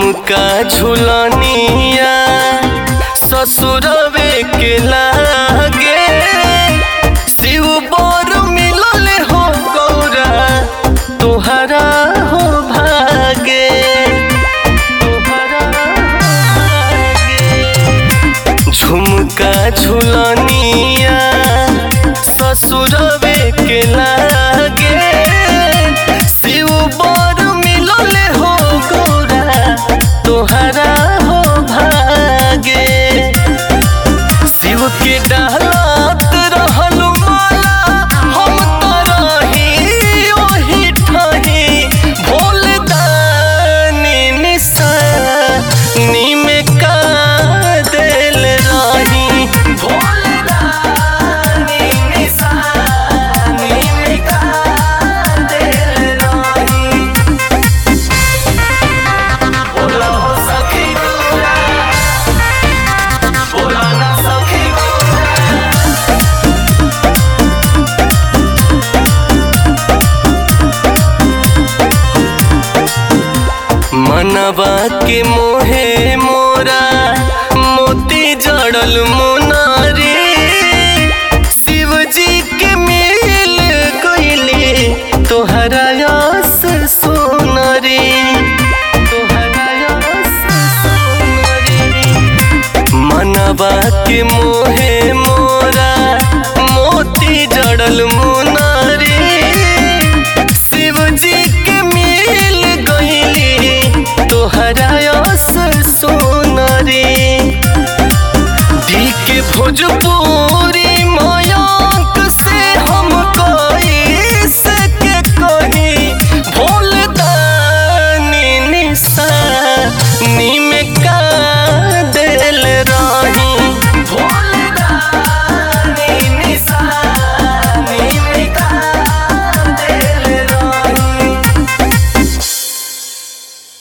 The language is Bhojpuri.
झुमका झुलनिया ससुरवे के लागे शिव बोर मिलल हो गौरा तोहरा हो भागे तोहरा हो भागे झुमका झुलनिया ससुरवे के लागे शिव बोर मिलल हो गौरा तोहरा हो भागे शिव के डालत रहल माला हम तरही ओही ठही भोल दानी निशानी में का देल रही भोल दानी निशानी में का देल रही बोला हो सखी दूरा बोला ना सखी मनवा के मोहे मोरा मोती जड़ल मुनारी शिव जी के मिल गईली तोहरा यस सोनरी तोहरा यस सोनरी मनवा के मोह